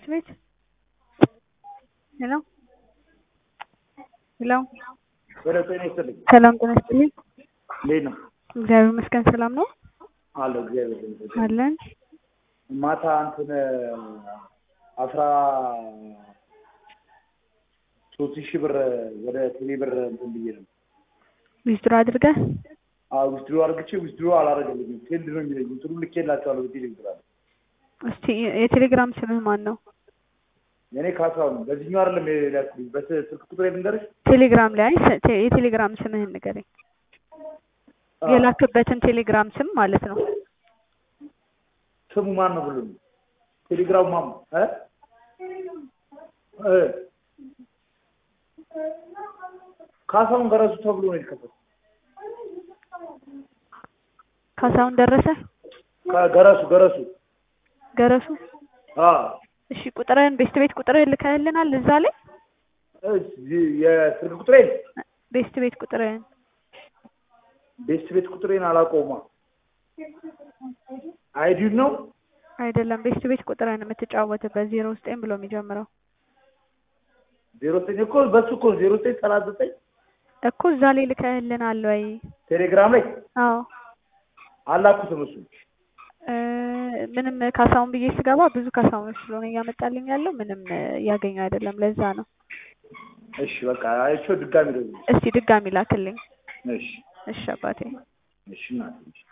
ቤት ሄሎ ሄሎ ወደ ጤና ይስጥልኝ። ሰላም ጤና ይስጥልኝ። እንዴት ነው? እግዚአብሔር ይመስገን ሰላም ነው አለሁ እግዚአብሔር ይመስገን። አለን። ማታ እንትን አስራ ሶስት ሺህ ብር ወደ ቴሌ ብር እንትን ብዬ ነው ዊዝድሮ አድርገህ ዊዝድሮ አድርግቼ ዊዝድሮ አላደረገልኝም። ቴልድ ነው የሚለኝ እንትኑ ልኬላቸዋለሁ በቴሌግራም። እስቲ የቴሌግራም ስምህ ማን ነው? የኔ ካሳሁን በዚህኛው አይደለም የላኩልኝ በስልክ ቁጥር ልንገርሽ። ቴሌግራም ላይ ስ- ቴ- የቴሌግራም ስምህን ንገረኝ። የላክበትን ቴሌግራም ስም ማለት ነው። ስሙ ማን ነው ብሎ ነው ቴሌግራሙ ማን ነው? እ እ ካሳሁን ገረሱ ተብሎ ነው የተከፈተው። ካሳሁን ደረሰ ገረሱ ገረሱ ገረሱ። አ እሺ ቁጥርህን ቤስት ቤት ቁጥርህን ልከህልናል እዛ ላይ እዚህ የስልክ ቁጥሬን ቤስት ቤት ቁጥርህን ቤስት ቤት ቁጥሬን አላውቀውማ። አይዲውን ነው አይደለም ቤስት ቤት ቁጥርህን የምትጫወትበት ዜሮ ዘጠኝ ብሎ የሚጀምረው ዜሮ ዘጠኝ እኮ በሱ እኮ ዜሮ ዘጠኝ ሰላሳ ዘጠኝ እኮ እዛ ላይ ልከህልናል ወይ? ቴሌግራም ላይ አዎ አላኩትም። እሱ እ ምንም ካሳሁን ብዬ ስገባ ብዙ ካሳሁን ስለሆነ እያመጣልኝ ያለው ምንም እያገኘው አይደለም። ለዛ ነው። እሺ በቃ አይቼው ድጋሚ ደግሞ እስቲ ድጋሚ ላክልኝ። እሺ እሺ አባቴ። እሺ እናቴ